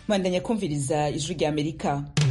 bandanya kumviriza ijwi rya amerika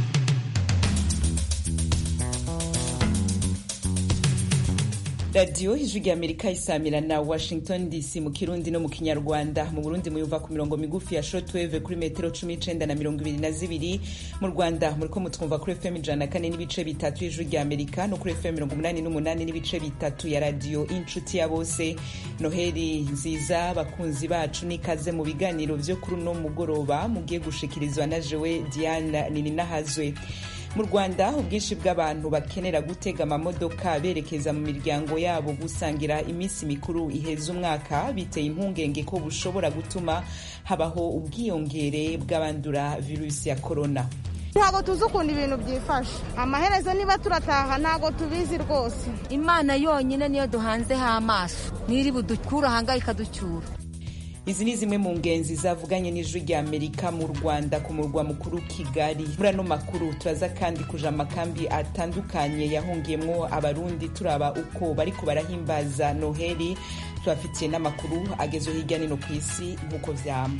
radiyo ijwi rya amerika isamira na washington dc mu kirundi no mu kinyarwanda mu burundi muyumva ku mirongo migufi ya shortwave kuri metero cumi n'icenda na mirongo ibiri na zibiri mu rwanda muriko mutwumva kuri fm ijana na kane n'ibice bitatu y'ijwi rya amerika no kuri fm mirongo umunani n'umunani n'ibice bitatu ya radiyo inshuti ya bose noheli nziza bakunzi bacu n'ikaze mu biganiro vyo kuri uno mugoroba mugiye gushikirizwa na jewe diana nininahazwe mu rwanda ubwinshi bw'abantu bakenera gutega amamodoka berekeza mu miryango yabo gusangira iminsi mikuru iheza umwaka biteye impungenge ko bushobora gutuma habaho ubwiyongere bw'abandura virusi ya korona ntabwo tuzi ukuntu ibintu byifashe amaherezo niba turataha ntabwo tubizi rwose imana yonyine niyo duhanzeho amaso n'iri budukura ahangaha ikaducyura izi ni zimwe mu ngenzi zavuganye n'ijwi rya amerika mu rwanda ku murwa mukuru kigali muri ano makuru turaza kandi kuja amakambi atandukanye yahungiyemwo abarundi turaba uko bariko barahimbaza noheli tubafitiye n'amakuru agezwe hirya nino ku isi nk'uko vyama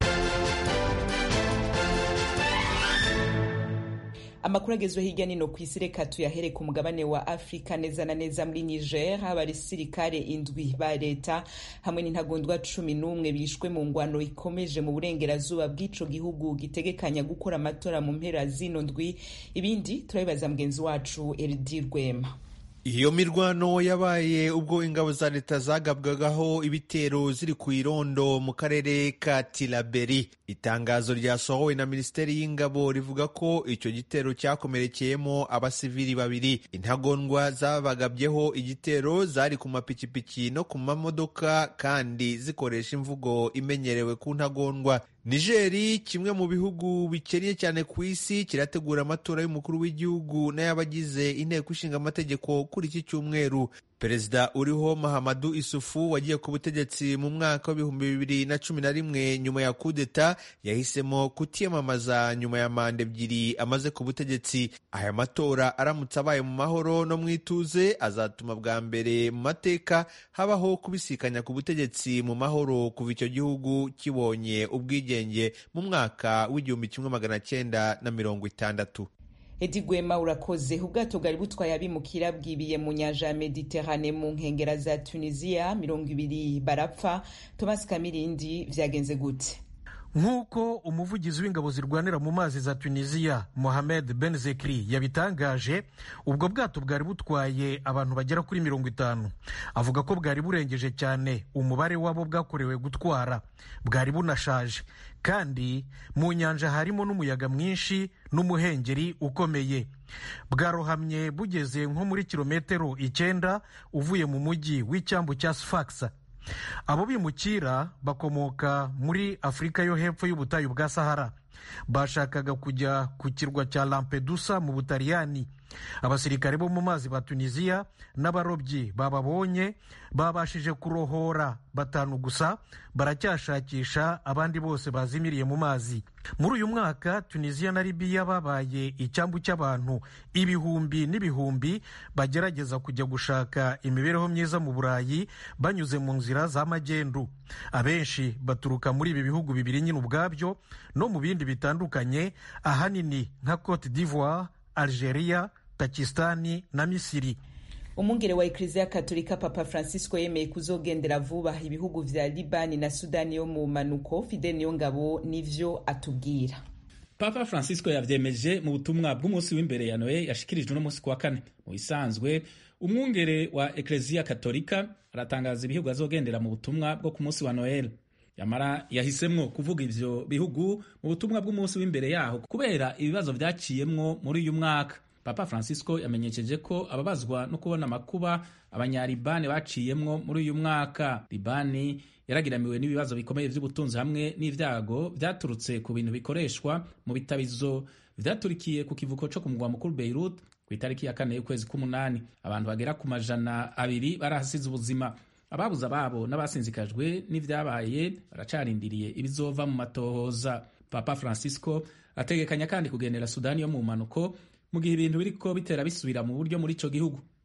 amakuru agezwe hirya nino ku isi reka tuyahere ku mugabane wa afurika neza na neza muri niger abasirikare indwi ba leta hamwe n'intagondwa cumi n'umwe bishwe mu ngwano ikomeje mu burengerazuba bw'ico gihugu gitegekanya gukora amatora mu mpera zino ndwi ibindi turabibaza mugenzi wacu eridi rwema iyo mirwano yabaye ubwo ingabo za leta zagabwagaho ibitero ziri ku irondo mu karere ka tilaberi itangazo ryasohowe na minisiteri y'ingabo rivuga ko icyo gitero cyakomerekeyemo abasivili babiri intagondwa zabagabyeho igitero zari ku mapikipiki no ku mamodoka kandi zikoresha imvugo imenyerewe ku ntagondwa nigeri kimwe mu bihugu bikennye cyane ku isi kirategura amatora y'umukuru w'igihugu n'ay'abagize inteko ishinga amategeko kuri iki cyumweru perezida uriho mahamadu isufu wagiye ku butegetsi mu mwaka w'ibihumbi bibiri na cumi na rimwe nyuma ya kudeta yahisemo kutiyamamaza nyuma ya manda ebyiri amaze ku butegetsi aya matora aramutse abaye mu mahoro no mu ituze azatuma bwa mbere mu mateka habaho kubisikanya ku butegetsi mu mahoro kuva icyo gihugu kibonye ubwigenge mu mwaka w'igihumbi kimwe magana cyenda na mirongo itandatu edi gwema urakoze ubwato bwari butwaye abimukira bwibiye mu nyanja ya mediterane mu nkengera za tunisiya mirongo ibiri barapfa thomas kamirindi vyagenze gute nk'uko umuvugizi w'ingabo zirwanira mu mazi za tunisiya mohamed ben zekri yabitangaje ubwo bwato bwari butwaye abantu bagera kuri mirongo itanu avuga ko bwari burengeje cyane umubare w'abo bwakorewe gutwara bwari bunashaje kandi mu nyanja harimo n'umuyaga mwinshi n'umuhengeri ukomeye bwarohamye bugeze nko muri kilometero icyenda uvuye mu mujyi w'icyambu cya sfax abo bimukira bakomoka muri afurika yo hepfo y'ubutayu bwa sahara bashakaga kujya ku kirwa cya lampedusa mu butaliyani abasirikare bo mu mazi ba tunisiya n'abarobyi bababonye babashije kurohora batanu gusa baracyashakisha abandi bose bazimiriye mu mazi muri uyu mwaka tunisiya na libiya babaye icyambu cy'abantu ibihumbi n'ibihumbi bagerageza kujya gushaka imibereho myiza mu burayi banyuze mu nzira za magendu abenshi baturuka muri ibi bihugu bibiri nyine ubwabyo no mu bindi bitandukanye ahanini nka cote d'ivoire algeria pakistani na misiri umwungere wa ekleziya katolika papa francisco yemeye kuzogendera vuba ibihugu vya libani na sudani yo mu manuko fidel niyongabo nivyo atubwira papa francisco yavyemeje mu butumwa bw'umunsi w'imbere ya noye yashikirijwe n'umunsi ku wa kane mu bisanzwe umwungere wa ekleziya katolika aratangaza ibihugu azogendera mu butumwa bwo ku munsi wa noel yamara yahisemwo kuvuga ivyo bihugu mu butumwa bw'umunsi w'imbere yaho kubera ibibazo vyaciyemwo muri uyu mwaka papa francisco yamenyesheje ko ababazwa no kubona amakuba abanyalibani baciyemwo muri uyu mwaka libani yaragiramiwe n'ibibazo bikomeye vy'ubutunzi hamwe n'ivyago vyaturutse ku bintu bikoreshwa mu bitabizo vyaturikiye ku kivuko co ku mugwa mukuru beirut ku itariki ya kane y'ukwezi k'umunani abantu bagera ku majana abiri barahasize ubuzima ababuze ababo n'abasinzikajwe n'ivyabaye baracarindiriye ibizova mu matohoza papa francisco ategekanya kandi kugendera sudani yo mu mpanuko mu gihe ibintu biriko bitera bisubira mu buryo muri ico gihugu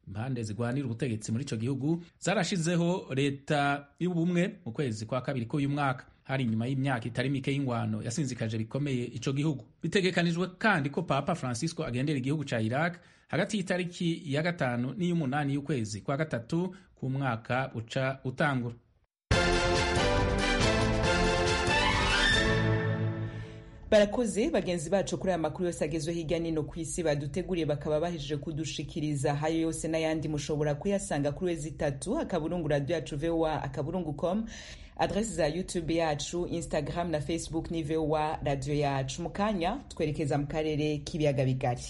impande zigwanira ubutegetsi muri ico gihugu zarashizeho leta y'ubumwe mu kwezi kwa kabiri k'uyu mwaka hari inyuma y'imyaka itari mike y'ingwano yasinzikaje bikomeye ico gihugu bitegekanijwe kandi ko papa francisco agendera igihugu ca iraq hagati y'itariki ya gatanu n'iy'umunani y'ukwezi kwa gatatu k'umwaka uca utangura barakoze bagenzi bacu kuri aya makuru yose agezwe hirya nino ku isi baduteguriye bakaba bahejeje kudushikiriza hayo yose n'ayandi mushobora kuyasanga kuri wezi itatu akaburungu radio yacu voa akaburungu com adresi za youtube yacu instagram na facebook ni voa radio yacu mu kanya twerekeza mu karere k'ibiyaga bigari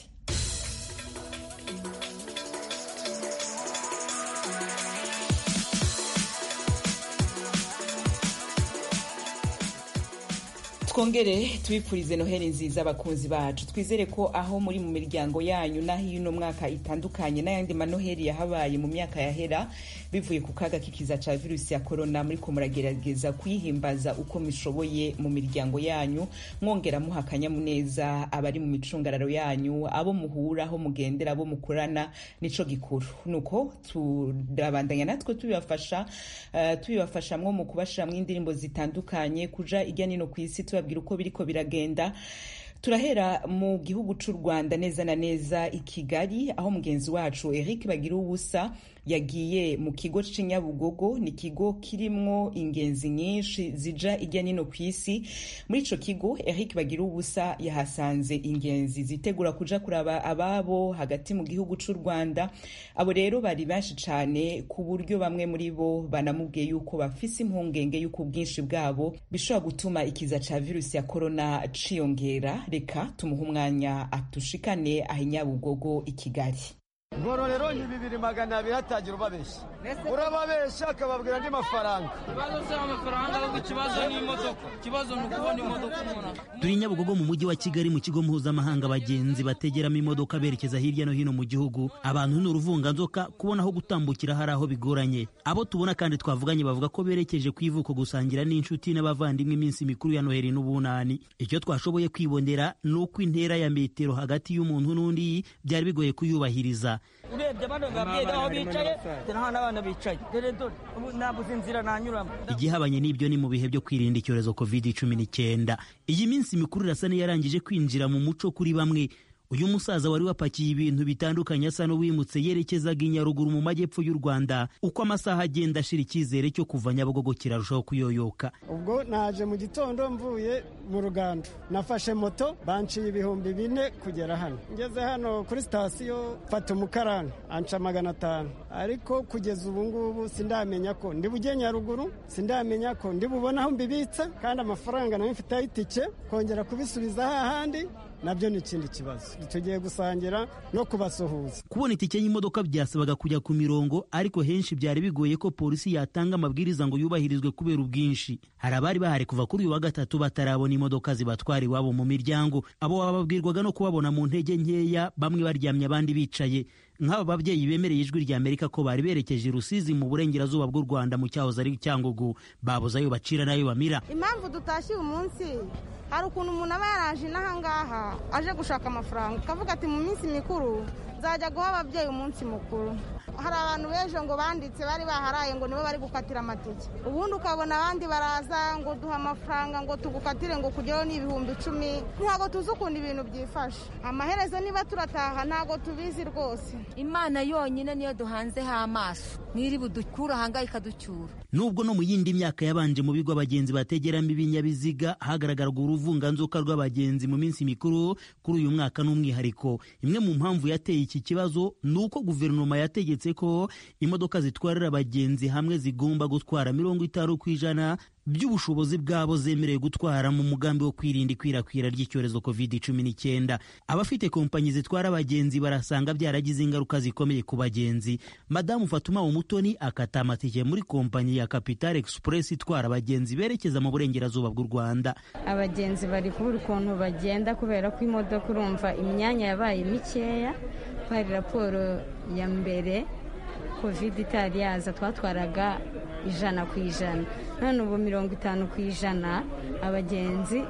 twongere tubipfurize noheli nziza abakunzi bacu twizere ko aho muri mu miryango yanyu n'aho ino mwaka itandukanye n'ayandi manoheli yahabaye mu myaka yahera bivuye ku kaga k'ikiza ca virusi ya korona muri ko muragerageza kuyihimbaza uko mushoboye mu miryango yanyu mwongera muha akanyamuneza abari mu micungararo yanyu abo muhura aho mugendera abo mukorana nico gikuru nuko turabandanya natwe tubibafasha uh, tubibafashamwo mu kubashiramwo indirimbo zitandukanye kuja irya nino ku isi tubabwira uko biriko biragenda turahera mu gihugu c'u rwanda neza na neza i kigali aho mugenzi wacu eric bagira ubusa yagiye mu kigo c'inyabugogo ni ikigo kirimwo ingenzi nyinshi zija irya nino ku isi muri ico kigo eric bagira ubusa yahasanze ingenzi zitegura kuja kuraba ababo hagati mu gihugu c'u rwanda abo rero bari benshi cane ku buryo bamwe muri bo banamubwiye yuko bafise impungenge y'uko ubwinshi bwabo bishobora gutuma ikiza ca virusi ya korona ciyongera reka tumuhe umwanya atushikane aho inyabugogo i kigali ngororero ni bibiri magana abiri hatagira ubabeshya urababeshya akababwira andi mafaranga ikibazo si amafaranga ahubwo ikibazo ni imodoka ikibazo ni ukubona imodoka umuntu turi nyabugogo mu mujyi wa kigali mu kigo mpuzamahanga abagenzi bategeramo imodoka berekeza hirya no hino mu gihugu abantu ni uruvunganzoka kubona aho gutambukira hari aho bigoranye abo tubona kandi twavuganye bavuga ko berekeje ku ivuko gusangira n'inshuti n'abavandimwe iminsi mikuru ya noheri n'ubunani icyo twashoboye kwibonera ni uko intera ya metero hagati y'umuntu n'undi byari bigoye kuyubahiriza urebye abana babyeyi aho bicaye dore hano abana bicaye dore dore ubu nabuze inzira nanyuramo igihabanye n'ibyo ni mu bihe byo kwirinda icyorezo covid cumi n'icyenda iyi minsi mikuru irasa n'iyarangije kwinjira mu muco kuri bamwe uyu musaza wari wapakiye ibintu bitandukanye asa n'uwimutse yerekezaga i nyaruguru mu majyepfo y'u rwanda uko amasaha agenda ashira icyizere cyo kuva nyabugogo kirarushaho kuyoyoka ubwo naje mu gitondo mvuye mu rugando nafashe moto banciye ibihumbi bine kugera hano ngeze hano kuri sitasiyo mfata umukarani anca magana atanu ariko kugeza ubu ngubu sindamenya ko ndi bujye nyaruguru sindamenya ko ndi bubone aho mbibitse kandi amafaranga nayo mfiteho itike kongera kubisubiza hahandi nabyo ni ikindi kibazo tugiye gusangira no kubasuhuza kubona itike y'imodoka byasabaga kujya ku mirongo ariko henshi byari bigoye ko polisi yatanga amabwiriza ngo yubahirizwe kubera ubwinshi hari abari bahari kuva kuri uyu wa gatatu batarabona imodoka zibatwara iwabo mu miryango abo bababwirwaga no kubabona mu ntege nkeya bamwe baryamye abandi bicaye nk'aba babyeyi bemereye ijwi rya amerika ko bari berekeje i rusizi mu burengerazuba bw'u rwanda mu cyahoze ari cyangugu babuze ayo bacira n'ayo bamira impamvu dutashye uyu munsi hari ukuntu umuntu aba yaraje n'ahangaha aje gushaka amafaranga ukavuga ati mu minsi mikuru nzajya guha ababyeyi umunsi mukuru hari abantu b'ejo ngo banditse bari baharaye ngo nibo bari gukatira amatike ubundi ukabona abandi baraza ngo duha amafaranga ngo tugukatire ngo kugeraho ni ibihumbi icumi ntabwo tuzi ukuntu ibintu byifashe amaherezo niba turataha ntabwo tubizi rwose imana yonyine niyo duhanzeho amaso n'iri budukura ahangaha ikaducyura nubwo no mu yindi myaka yabanje mu bigo abagenzi bategeramo ibinyabiziga hagaragaraga uruvunganzoka rw'abagenzi mu minsi mikuru kuri uyu mwaka n'umwihariko imwe mu mpamvu yateye iki kibazo ni uko guverinoma yategetse ko imodoka zitwarira abagenzi hamwe zigomba gutwara mirongo itanu ku ijana by'ubushobozi bwabo zemerewe gutwara mu mugambi wo kwirinda ikwirakwira ry'icyorezo covid cumi n'icyenda abafite kompanyi zitwara abagenzi barasanga byaragize ingaruka zikomeye ku bagenzi madamu fatuma umutoni akata amatike muri kompanyi ya capital express itwara abagenzi berekeza mu burengerazuba bw'u rwanda abagenzi bari kubura ukuntu bagenda kubera ko imodoka urumva imyanya yabaye mikeya hari raporo ya mbere covid itari yaza twatwaraga ijana ku ijana none ubu mirongo itanu ku ijana abagenzi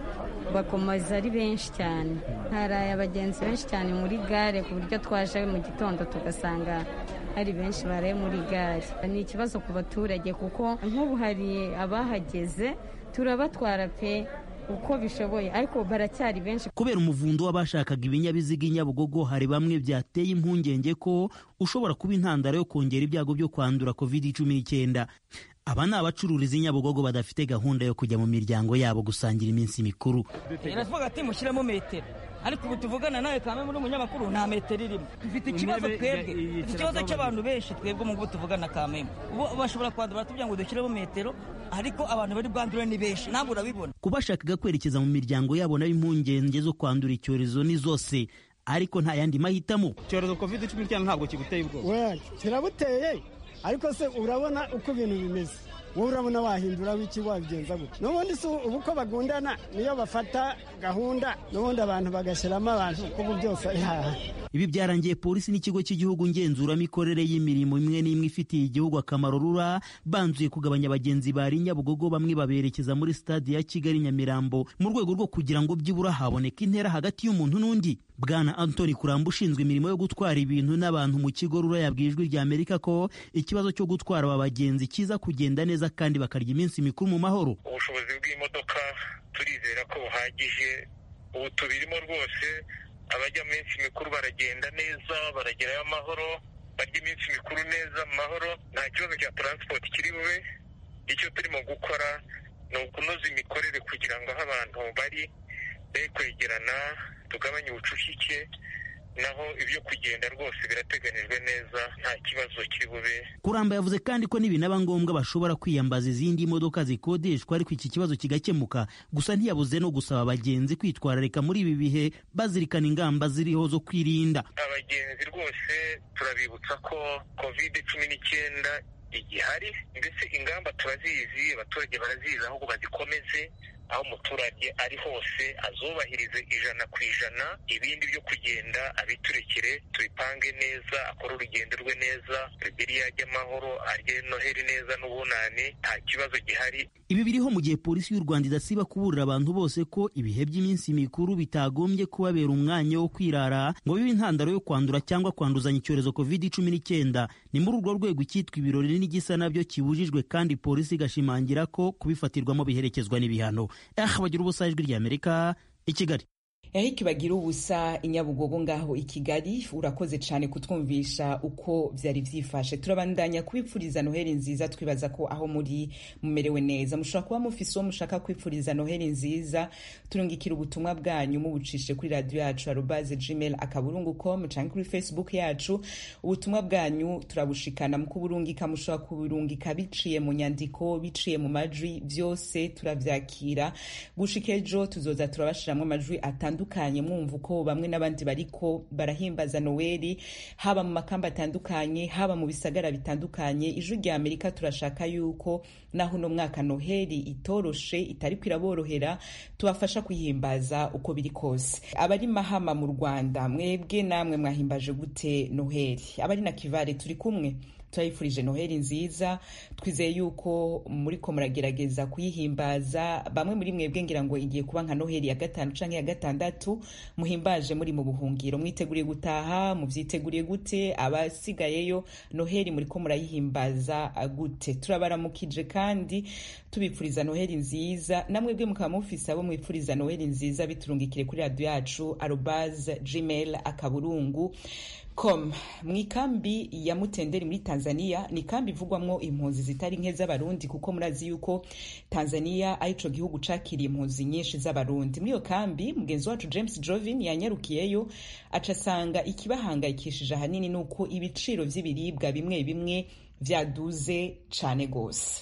bakomeza ari benshi cyane haraye abagenzi benshi cyane muri gare ku buryo twaje mu gitondo tugasanga hari benshi baraye muri gare ni ikibazo ku baturage kuko nk'ubu hari abahageze turabatwara pe uko bishoboye ariko baracyari benshi kubera umuvundo w'abashakaga ibinyabiziga i nyabugogo hari bamwe byateye impungenge ko ushobora kuba intandaro yo kongera ibyago byo kwandura covid cumi n'icyenda aba ni abacururiza i nyabugogo badafite gahunda yo kujya mu miryango yabo gusangira iminsi mikuru iravuga ati mushyiremo metero ariko ubu tuvugana nawe kame muri umunyamakuru nta metero irimo dufite ikibazo twebwe dufite ikibazo cy'abantu benshi twebwe mu tuvugana kameme ubu bashobora kwandura batubwira ngo dushyiremo metero ariko abantu bari bwandure ni benshi ntabwo urabibona ku bashakaga kwerekeza mu miryango yabo nabo impungenge zo kwandura icyorezo ni zose ariko nta yandi mahitamo icyorezo covid cumi n'icyenda ntabwo kiguteye ubwoba kirabuteye ariko se urabona uko ibintu bimeze wowe urabona wahindura w'iki wabigenza gutya n'ubundi si ubu ko bagundana niyo bafata gahunda n'ubundi abantu bagashyiramo abantu kuko byose ari hahandi ibi byarangiye polisi n'ikigo cy'igihugu ngenzuramikorere y'imirimo imwe n'imwe ifitiye igihugu akamaro rura banzuye kugabanya abagenzi bari nyabugogo bamwe baberekeza muri stade ya kigali nyamirambo mu rwego rwo kugira ngo byibura haboneke intera hagati y'umuntu n'undi bwana antoni kuramba ushinzwe imirimo yo gutwara ibintu n'abantu mu kigo rura yabwiye ijwi rya amerika ko ikibazo cyo gutwara aba bagenzi kiza kugenda neza kandi bakarya iminsi mikuru mu mahoro ubushobozi bw'imodoka turizera ko buhagije ubu tubirimo rwose abajya mu minsi mikuru baragenda neza baragerayo amahoro barya iminsi mikuru neza mu mahoro nta kibazo cya taransipoti kiri bube icyo turimo gukora ni ukunoza imikorere kugira ngo aho abantu bari be kwegerana tugabanye ubucucike naho ibyo kugenda rwose birateganijwe neza nta kibazo kiri bube kuramba yavuze kandi ko nibinaba ngombwa bashobora kwiyambaza izindi modoka zikodeshwa ariko iki kibazo kigakemuka gusa ntiyabuze no gusaba abagenzi kwitwararika muri ibi bihe bazirikana ingamba ziriho zo kwirinda abagenzi rwose turabibutsa ko kovide cumi n'icyenda igihari mbese ingamba turazizi abaturage barazizi ahubwo bazikomeze aho umuturage ari hose azubahirize ijana ku ijana ibindi byo kugenda abiturekere tubipange neza akore urugendo rwe neza biriya ajya amahoro arye noheri neza n'ubunani nta kibazo gihari ibi biriho mu gihe polisi y'u rwanda idasiba kuburira abantu bose ko ibihe by'iminsi mikuru bitagombye kubabera umwanya wo kwirara ngo bibe intandaro yo kwandura cyangwa kwanduzanya icyorezo covid cumi n'icyenda ni muri urwo rwego icyitwa ibirori n'igisa nabyo kibujijwe kandi polisi igashimangira ko kubifatirwamo biherekezwa n'ibihano aha bagira ubusa ijwi ry'amerika i kigali Eric bagira ubusa inyabugogo ngaho i Kigali urakoze cyane kutwumvisha uko byari byifashe turabandanya kubipfuriza noheli nziza twibaza ko aho muri mumerewe neza mushobora kuba mufise uwo mushaka kwipfuriza noheli nziza turungikira ubutumwa bwanyu mubucishe kuri radio yacu arobaze gmail akaburungu com canke kuri facebook yacu ubutumwa bwanyu turabushikana mu kuburungika mushobora kuburungika biciye mu nyandiko biciye mu majwi byose turavyakira gushika ejo tuzoza turabashiramwo amajwi atandukanye atandukanye mwumva uko bamwe n'abandi bariko barahimbaza noweli haba mu makamba atandukanye haba mu bisagara bitandukanye ijwi rya amerika turashaka yuko naho uno mwaka noheli itoroshe itariko iraborohera tubafasha kwihimbaza uko biri kose abari mahama mu rwanda mwebwe namwe mwahimbaje gute noheli abari na kivare turi kumwe turayifurije noheli nziza twizeye yuko muriko muragerageza kuyihimbaza bamwe muri mwebwe ngira ngo igiye kuba nka noheli ya gatanu canke ya gatandatu muhimbaje muri mu buhungiro mwiteguriye gutaha muvyiteguriye gute abasigayeyo noheli muriko murayihimbaza gute turabaramukije kandi tubipfuriza noheli nziza namwebwe mukaba mufise abo mwipfuriza noheli nziza biturungikire kuri radio yacu arobase gmail akaburungu com mu ikambi ya mutenderi muri tanzania ni ikambi ivugwamwo impunzi zitari nke z'abarundi kuko murazi yuko tanzania ari ico gihugu cakiriye impunzi nyinshi z'abarundi muri iyo kambi mugenzi wacu james jovin yanyarukiyeyo aca asanga ikibahangayikishije ahanini ni uko ibiciro vy'ibiribwa bimwe bimwe vyaduze cane gose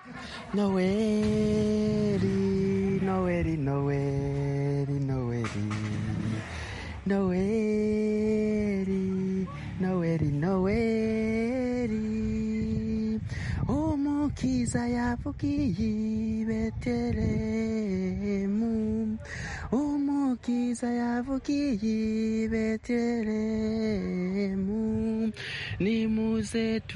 noweli noweli noweli noweli noweli noweli noweli umukiza yavugiye i betelehemu umukiza yavugiye i betelehemu nimuze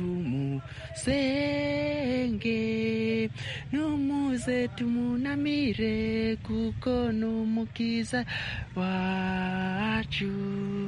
tumusenge numuze tumunamire kuko numukiza wacu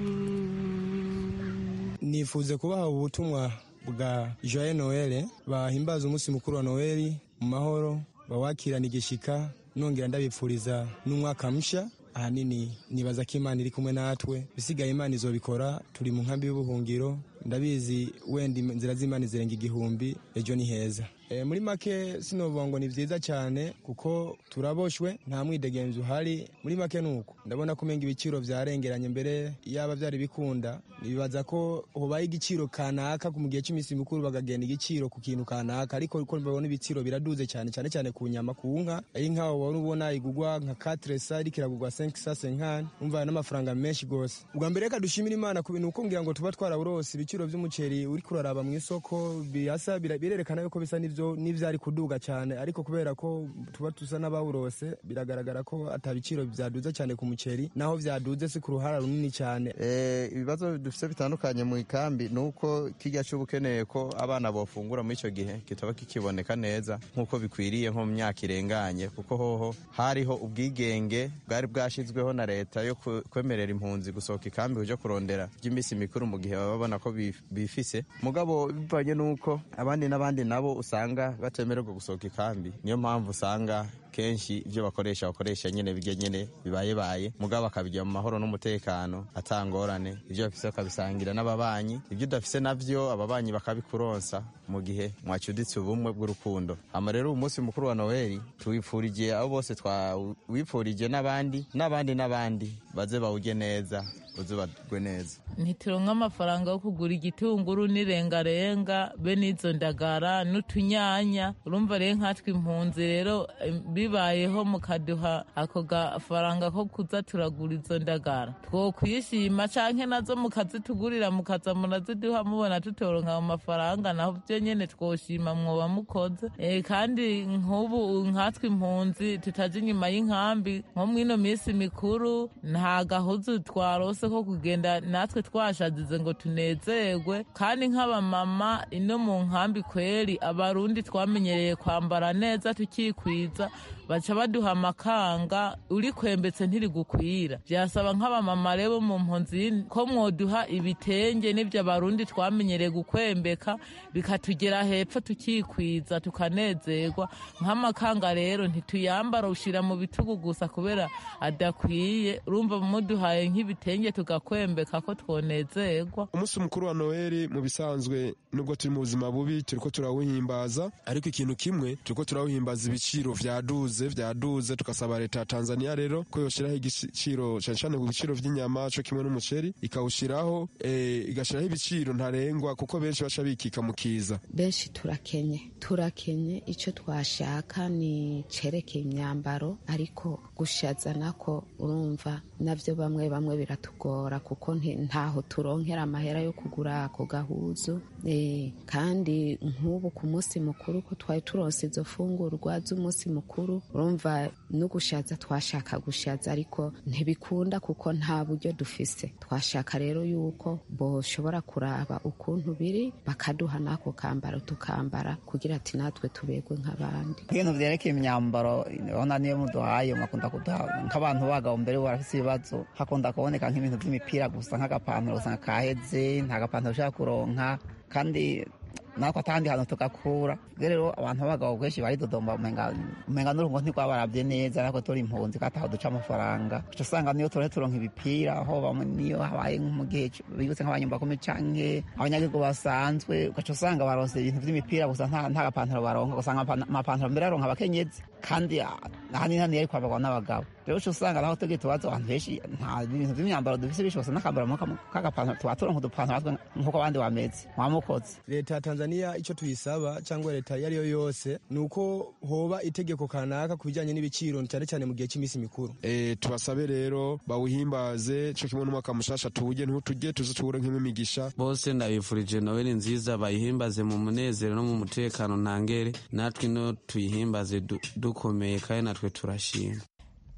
nifuze kubaha ubutumwa bwa joye noel bahimbaza umunsi mukuru wa noel mu mahoro bawakirana igishika nongera ndabipfuriza n'umwaka musha ahanini nibaza ko imana iri kumwe natwe bisigaye imana izobikora turi mu nkambi y'ubuhungiro ndabizi wenda inzira z'imana zirenga igihumbi ejo ni heza e, muri make sinovuga ngo ni vyiza cyane kuko turaboshwe nta mwidegenzi uhari muri make nuko ndabona ko umenga ibiciro vyarengeranye mbere yaba vyari bikunda nibaza ko hobaye igiciro kanaka mu gihe cy'iminsi mikuru bagagenda igiciro ku kintu kanaka ariko ko mbabona ibiciro biraduze cyane cyane cyane ku nyama ku nka inka wabona ubona igugwa nka 4 sa iriko iragugwa 5 sa 5 umva n'amafaranga menshi gose ubwa mbere reka dushimira imana ku bintu uko ngira ngo tuba twaraburose ibiciro vy'umuceri uri kuraraba mu isoko birasa birerekana yuko bisa n'ivyo n'ivyari kuduga cyane ariko kubera ko tuba tusa n'abawurose biragaragara ko ata biciro vyaduze cyane ku muceri naho vyaduze si ku ruhara runini cyane ibibazo dufite bitandukanye mu ikambi ni uko kijya cy'uba ukeneye ko abana bofungura muri icyo gihe kitaba kikiboneka neza nk'uko bikwiriye nko mu myaka irenganye kuko hoho hariho ubwigenge bwari bwashyizweho na leta yo kwemerera impunzi gusohoka ikambi ujya kurondera by'iminsi mikuru mu gihe baba babona ko bifise mugabo bivanye n'uko abandi n'abandi nabo usanga batemererwa gusohoka ikambi niyo mpamvu usanga kenshi ibyo bakoresha bakoresha nyine bijya nyine bibayebaye mugabo bakabijya mu mahoro n'umutekano atangorane ibyo bafise bakabisangira n'ababanyi ibyo udafise navyo ababanyi bakabikuronsa mu gihe mwacuditse ubumwe bw'urukundo hama rero umunsi mukuru wa noweli tuwipfurigiye abo bose twawipfurije n'abandi n'abandi n'abandi baze bawujye neza uze bagwe neza ntituronka amafaranga yo kugura igitunguru n'irengarenga be n'izo ndagara n'utunyanya urumva rero nkatwe impunzi rero bibayeho mukaduha ako gafaranga ko kuza turagura izo ndagara twokwishima canke nazo mukazitugurira mukaza muraziduha mubona tutoronka ayo mafaranga naho vyo nyene twoshima mwoba mukoze e, kandi nk'ubu nkatwe impunzi tutaje inyuma y'inkambi nko mw'ino minsi mikuru nta gahuzu twarose ko kugenda natwe twashazize ngo tunezerwe kandi nk'abamama ino mu nkambi kweri abarundi twamenyereye kwambara neza tukikwiza baca baduha amakanga uri kwembetse ntirigukwira byasaba nk'abamama rero mu mpunzi ko mwoduha ibitenge n'ibyo abarundi twamenyereye gukwembeka bikatugera hepfo tukikwiza tukanezerwa nk'amakanga rero ntituyambara ushyira mu bitugu gusa kubera adakwiye urumva muduhaye nk'ibitenge tugakwembeka ko twonezerwa umunsi mukuru wa noheli mu bisanzwe nubwo turi mu buzima bubi turiko turawuhimbaza ariko ikintu kimwe turiko turawuhimbaza ibiciro vyaduze vyaduze tugasaba leta ya tanzania rero ko yoshiraho igiciro cane cane ku biciro vy'inyama co kimwe n'umuceri ikawushiraho eh, igashiraho ibiciro ntarengwa kuko benshi baca bikika mu kiza benshi turakenye turakenye ico twashaka ni cerekeye imyambaro ariko gushaza nako urumva navyo bamwe bamwe biratugora kuko ntaho turonkera amahera yo kugura ako gahuzu e, kandi nk'ubu ku munsi mukuru ko twari turonse izo fungurwa z'umunsi mukuru urumva no gushaza twashaka gushaza ariko ntibikunda kuko nta buryo dufise twashaka rero yuko boshobora kuraba ukuntu biri bakaduha n'ako kambaro tukambara kugira ati natwe tubegwe nk'abandi ibintu vyerekeye imyambaro urabona niyo muduhaye makunda kuduha nk'abantu b'abagabo mbere barafise ibibazo hakunda kuboneka nk'ibintu vy'imipira gusa nk'agapantaro usanga kaheze nta gapantaro ushaka kuronka kandi natwe atahandi hantu tugakura rero abantu b'abagabo benshi baridodomba umenga n'urungo ntirwabarabye neza natwe turi impunzi kandi aho duca amafaranga uca usanga niyo turonke turonka imipira aho bamwe niyo habaye nko mu gihe bibutse nk'abanyumbakumi canke abanyagihugu basanzwe ugaca usanga baronse ibintu vy'imipira gusa nta gapantaro baronka ugasanga amapantaro mbere aronka abakenyezi kandi ahanini hano yari kwambarwa n'abagabo rero uca usanga naho tugiye tubaza abantu benshi nta bintu vy'imyambaro dufise bishobose n'akambaro k'agapantaro tuba turonka udupantaro nk'uko abandi bameze mwamukoze leta ya tanzania icyo tuyisaba cyangwa leta iyo ari yo yose ni uko hoba itegeko kanaka ku bijyanye n'ibiciro cyane cyane mu gihe cy'iminsi mikuru e, tubasabe rero bawuhimbaze co kimwe n'umwaka mushasha tuwuje ntutujye tuze tuwure nk'imigisha bose ndabifurije noweli nziza bayihimbaze mu munezero no mu mutekano ntangere natwe no tuyihimbaze dukomeye kandi natwe turashima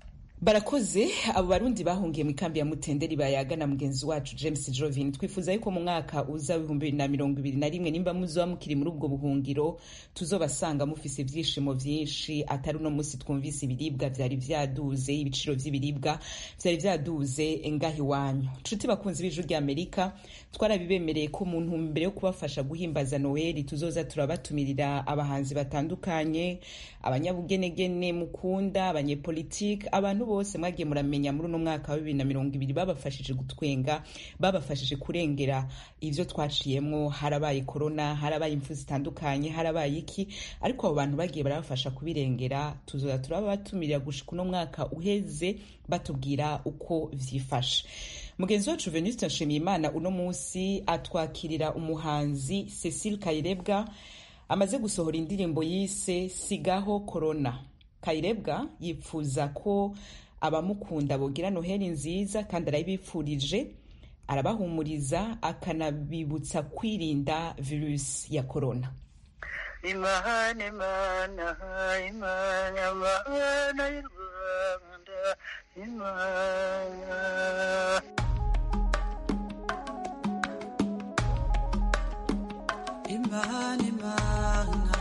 barakoze abo barundi bahungiye mu ikambi ya mutenderi bayaga na mugenzi wacu james jovin twifuza yuko mu mwaka uza w'ibihumbi bibiri na mirongo ibiri na rimwe nimba muzoba mukiri muri ubwo buhungiro tuzobasanga mufise ivyishimo vyinshi atari uno musi twumvise ibiribwa vyari vyaduze ibiciro vy'ibiribwa vyari vyaduze ngaho iwanyu nshuti bakunzi b'ijwi rya amerika twarabibemereye ko mu ntumbero yo kubafasha guhimbaza noweli tuzoza turabatumirira abahanzi batandukanye abanyabugenegene mukunda abanyepolitike abantu bose mwagiye muramenya muri uno mwaka wa bibiri na mirongo ibiri babafashije gutwenga babafashije kurengera ivyo twaciyemwo harabaye korona harabaye impfu zitandukanye harabaye iki ariko abo bantu bagiye barabafasha kubirengera tuzoza turabatumirira gushika uno mwaka uheze batubwira uko vyifashe mugenzi wacu venuste nshimiyimana uno munsi atwakirira umuhanzi cecile kayirebwa amaze gusohora indirimbo yise sigaho korona kayirebwa yipfuza ko abamukunda bogira noheli nziza kandi arabipfurije arabahumuriza akanabibutsa kwirinda virusi ya korona imana imana imana imana y'u rwanda imana imana imana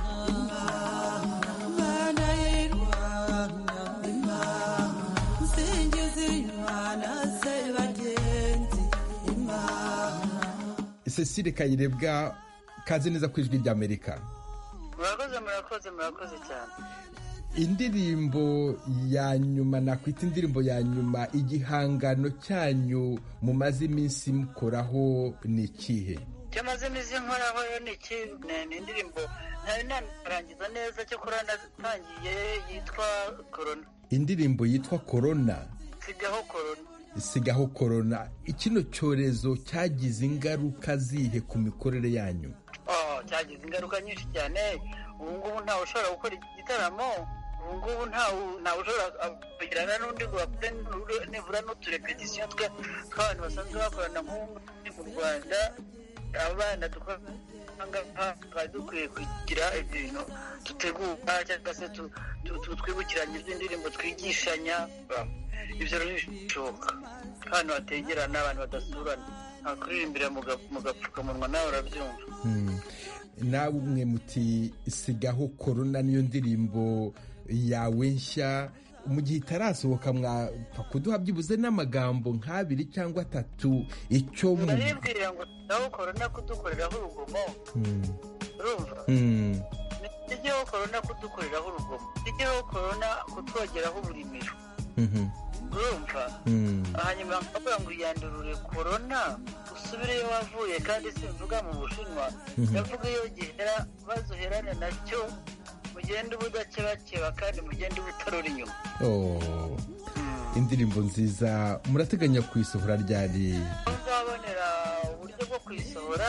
imana y'u rwanda imana nsingiza imana se bagenzi imana cecile kayirebwa kazi neza ku ijwi ry'amerika murakoze murakoze murakoze cyane indirimbo ya nyuma nakwita indirimbo ya nyuma igihangano cyanyu mumaze iminsi mukoraho ni ikihe cyamaze iminsi nkoraho yo ni iki ni indirimbo ntari narangiza neza cyo kora natangiye yitwa korona indirimbo yitwa korona sigaho korona sigaho korona kino cyorezo cyagize ingaruka zihe ku mikorere yanyu cyagize ingaruka nyinshi cyane ubu ngubu ntawe ushobora gukora igitaramo ubu ngubu ntawe ushobora kugirana n'undi ngo bakore nibura n'uturepetisiyo tw'abantu basanzwe bakorana nk'ubu mu rwanda abana twari dukwiye kugira ibintu dutegura cyangwa se twibukiranya iby'indirimbo twigishanya ibyo rero ntibishoboka ahantu hategerana abantu badasurana nta kuririmbira mu gapfukamunwa nawe urabyumva nawe umwe muti sigaho korona niyo ndirimbo yawe nshya mu gihe itarasohoka mwapfa kuduha byibuze n'amagambo nk'abiri cyangwa atatu icyo mu baribwira ngo sigaho korona kudukoreraho urugomo urumva sigaho korona kudukoreraho urugomo sigaho korona kutwogeraho uburimiro urumva hanyuma nkavuga ngo yandurure korona usubireyo wavuye kandi simvuga mu bushinwa ndavuga iyo gihera bazuherane nacyo mugende uba udakebakeba kandi mugende uba utarura inyuma indirimbo nziza murateganya kuyisohora ryari uzabonera uburyo bwo kuyisohora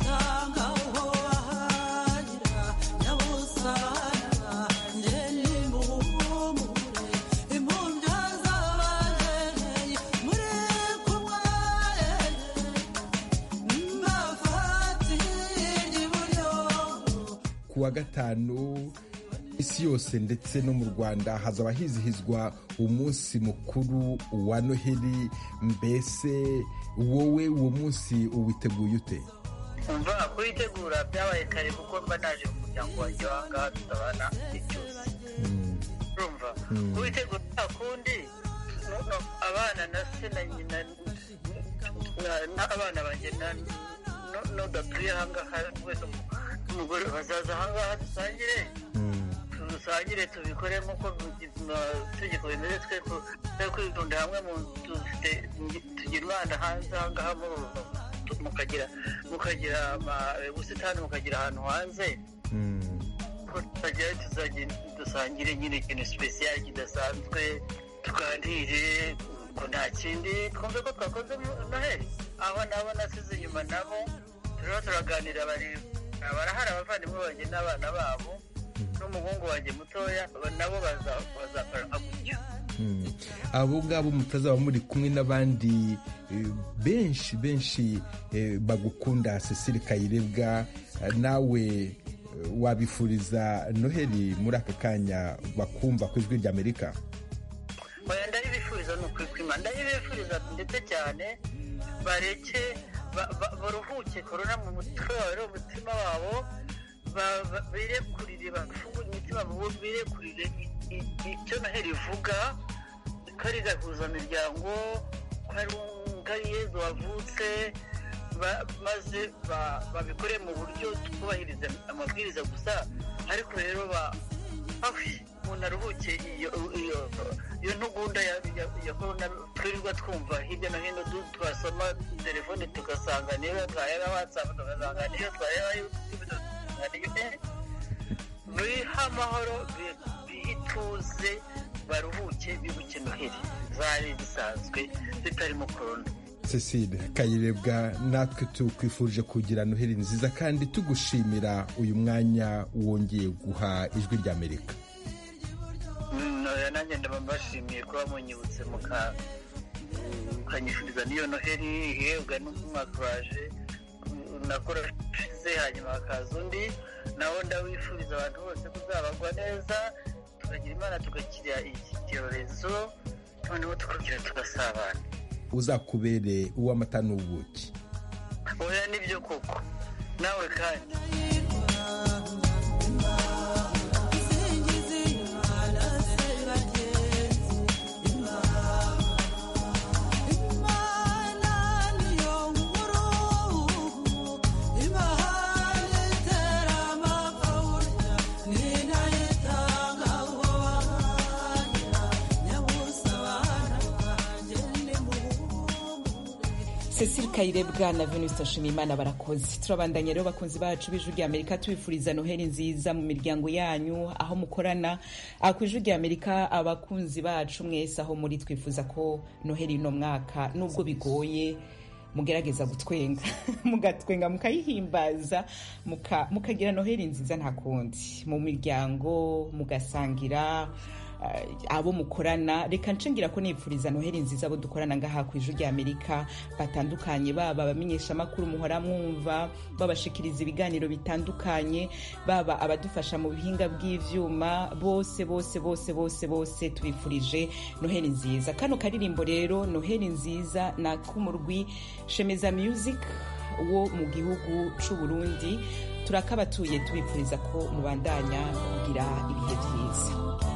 ku wa gatanu isi yose ndetse no mu rwanda hazaba hizihizwa umunsi mukuru wa noheli mbese wowe uwo munsi uwiteguye ute umva kuyitegura byabaye kare kuko mba naje mu muryango wanjye wahangaha tutabana igihe cyose urumva kuyitegura nta kundi abana na se na nyina n'abana banjye n'udatuye ahangaha wese umugore bazaza ahangaha dusangire dusangire tubikore nk'uko itegeko bimeze twe kwitunda hamwe mu dufite tugira umwana hanze ahangaha mukagira mukagira ubusitani mukagira ahantu hanze tukagera dusangire nyine ikintu sipesiyali kidasanzwe tuganire ko nta kindi twumve ko twakoze noheli aho nabo nasize inyuma nabo turiho turaganira barahari abavandimwe banjye n'abana babo n'umuhungu wanjye mutoya nabo bazakora nka gutyo abo ngabo mutazaba muri kumwe n'abandi benshi benshi bagukunda cecile kayirebwa nawe wabifuriza noheli muri aka kanya bakumva ku ijwi ry'amerika ndabifuriza ni ukuri kw'imana ndabifuriza ndetse cyane bareke ba- ba- baruhuke korona mu mutwe wawe no mu mutima wabo ba- ba- birekurire bafungure imitima bo birekurire i- i- icyo noheli ivuga ko ari gahuzamiryango ko ari ko ari yezu wavutse ba- maze ba- babikore mu buryo twubahiriza amabwiriza gusa ariko rero ba ahi, umuntu aruhuke iyo iyo iyo ntugunda ya ya- ya korona twirirwa twumva hirya no hino du- twasoma telefone tugasanga niyo twareba watsapu tugasanga niyo twareba yutubu tugasanga niyo eh, bihe amahoro bi- bihe ituze baruhuke bibuke noheli zari zisanzwe zitarimo korona cecile kayirebwa natwe tukwifurije kugira noheli nziza kandi tugushimira uyu mwanya wongeye guha ijwi ry'amerika Mm, oya, nanjye ndaba mbashimiye kuba munyibutse muka- mukanyifuriza n'iyo noheli ihebwa n'umwaka uraje mm, nakora ushize hanyuma hakaza undi nawo ndawifuriza abantu bose kuzabagwa neza tukagira imana tugakira iki cyorezo noneho tukongera tugasabana uzakubere uw'amata n'ubuki oya nibyo koko nawe kandi cecile kayirebwa na venuste nshimiyimana barakoze turabandanya rero bakunzi bacu b'ijwi rya amerika tubifuriza noheli nziza mu miryango yanyu aho mukorana aha ku ijwi rya amerika abakunzi bacu mwese aho muri twifuza ko noheli uno mwaka nubwo bigoye mugerageza gutwenga mugatwenga mukayihimbaza muka- mukagira noheli nziza nta kundi mu miryango mugasangira eh, abo mukorana reka nshingira ko nipfuriza noheli nziza abo dukorana ngaha ku ijwi rya amerika batandukanye baba abamenyesha amakuru muhora mwumva babashikiriza ibiganiro bitandukanye baba abadufasha mu bihinga bw'ivyuma bose bose bose bose bose tubifurije noheli nziza kano karirimbo rero noheli nziza na kumurwi shemeza music wo mu gihugu c'u Burundi turakabatuye tubifuriza ko mubandanya kugira ibihe byiza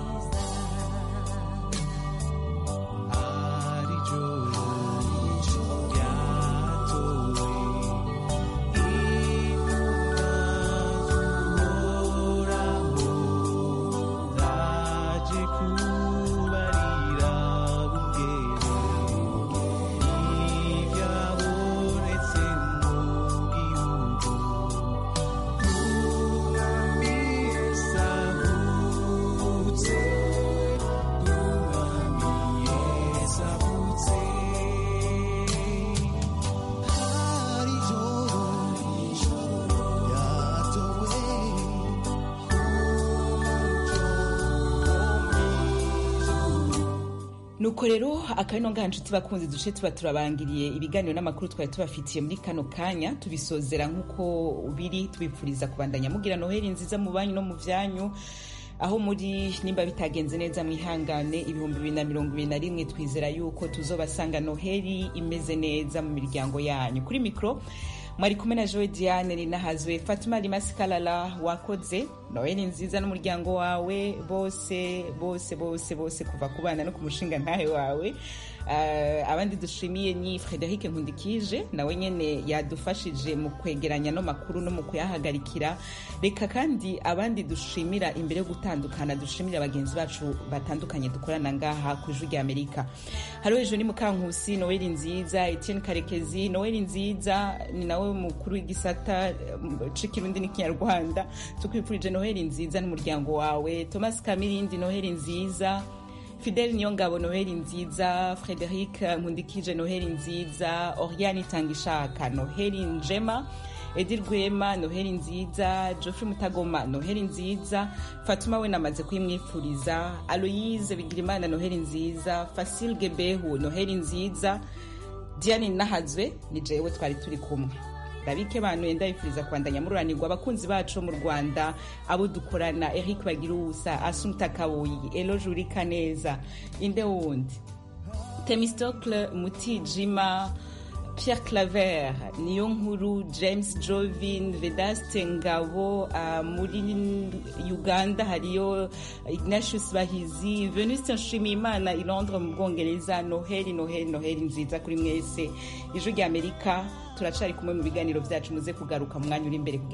nuko rero akabino ngaha nshuti bakunzi duce tuba turabangiriye ibiganiro n'amakuru twari tubafitiye muri kano kanya tubisozera nk'uko biri tubipfuriza kubandanya mugira noheli nziza mu banyu no mu vyanyu aho muri nimba bitagenze neza mwihangane ibihumbi bibiri na mirongo ibiri na rimwe twizera yuko tuzobasanga noheli imeze neza mu miryango yanyu kuri mikoro mwari kumwe na joe diane rinahazwe fatima rimasi kalala wakoze noheli nziza n'umuryango wawe bose bose bose bose kuva ku bana no ku mushinga ntahe wawe Uh, abandi dushimiye ni frederic nkundikije nawe nyene yadufashije mu kwegeranya no makuru no mu kuyahagarikira reka kandi abandi dushimira imbere yo gutandukana dushimira bagenzi bacu batandukanye dukorana ngaha ku ijwi rya amerika hariho ejo ni mukankusi noeli nziza etienne karekezi noeli nziza ni nawe mukuru w'igisata um, c'ikirundi n'ikinyarwanda tukwifurije noheli nziza n'umuryango wawe thomas kamirindi noheli nziza fidele niyongabo noheli nziza frederic nkundikije noheli nziza oriane itangishaka noheli njema edi rwema noheli nziza geoffrey mutagoma noheli nziza fatuma we namaze kuyimwifuriza aloyise bigirimana noheli nziza fasil gebehu noheli nziza diane nahazwe ni jewe twari turi kumwe rabike bantu yenda yifuriza kubandanya mururanirwa abakunzi bacu mu rwanda abo dukorana eric bagiruwusa asumta kabuyi elo jurika neza inde wundi temistocle mutijima Pierre Claver niyo nkuru James Jovin Vedaste Ngabo uh, muri Uganda hariyo Ignatius Bahizi Venuste Nshimiyimana i Londres mu Bwongereza Noheli Noheli Noheli nziza kuri mwese ijwi rya Amerika turacari kumwe mu biganiro byacu muze kugaruka mu mwanya uri imbere kugira